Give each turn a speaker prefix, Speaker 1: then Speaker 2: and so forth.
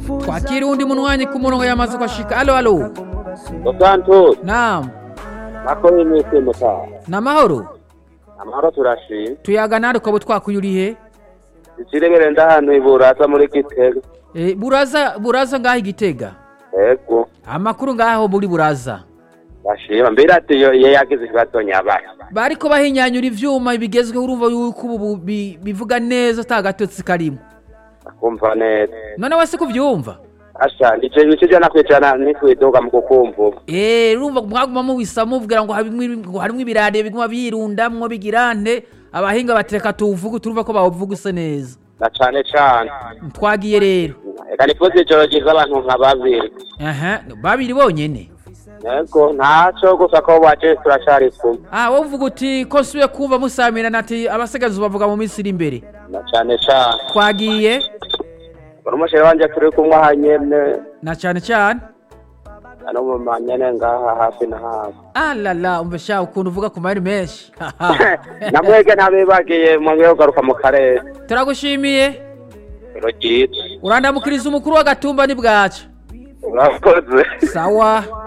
Speaker 1: twakira undi munwanyi ku murongo yamaze kwashika alo alo
Speaker 2: Santos
Speaker 1: naam
Speaker 2: nako iminsi mutaha
Speaker 1: namahoro
Speaker 2: amahoro turashima
Speaker 1: tuyaga nari ukaba twakuye urihe
Speaker 2: ikirebere ndahantu iburaza muri gitega
Speaker 1: Eh, buraza buraza ngaho igitega
Speaker 2: ego
Speaker 1: amakuru ngaho muri buraza
Speaker 2: bashima mbere ati yo ye yagize ikibazo nyabaye
Speaker 1: bariko bahinyanyura ivyuma bigezweho urumva yuko ubu bi- bivuga neza ata gatotsi karimo
Speaker 2: akumva neza
Speaker 1: none wese kuvyumva
Speaker 2: asha nije bice jana kwijana nikwidoga mu kukumva
Speaker 1: Eh, urumva mwaguma mubisa mubwira ngo harimwo ngo harimwo ibirare biguma birundamwo bigirante abahinga batereka tuvuge turumva ko bawuvuguse neza
Speaker 2: na cane cane
Speaker 1: twagiye rero
Speaker 2: reka nifuza ijoro ryiza abantu nka babiri
Speaker 1: aha babiri bonyene
Speaker 2: ego ntaco gusa ko waje turacari kumwe
Speaker 1: ah wowe uvuga uti ko nsubiye kumva musamirana ati abasigazi bavuga mu minsi iri imbere
Speaker 2: na cane cane
Speaker 1: twagiye
Speaker 2: buri umushere wanje turi kumwe aha nyene
Speaker 1: na cyane cyane
Speaker 2: ano mu manyene ngaha hafi na hafi
Speaker 1: alala umva sha ukuntu uvuga ku mayeri menshi
Speaker 2: namwege ntabibagiye mwongeye kugaruka mu karere
Speaker 1: turagushimiye
Speaker 2: ijoro ryiza
Speaker 1: urandamukiriza umukuru w'agatumba ni bwaca
Speaker 2: urakoze
Speaker 1: sawa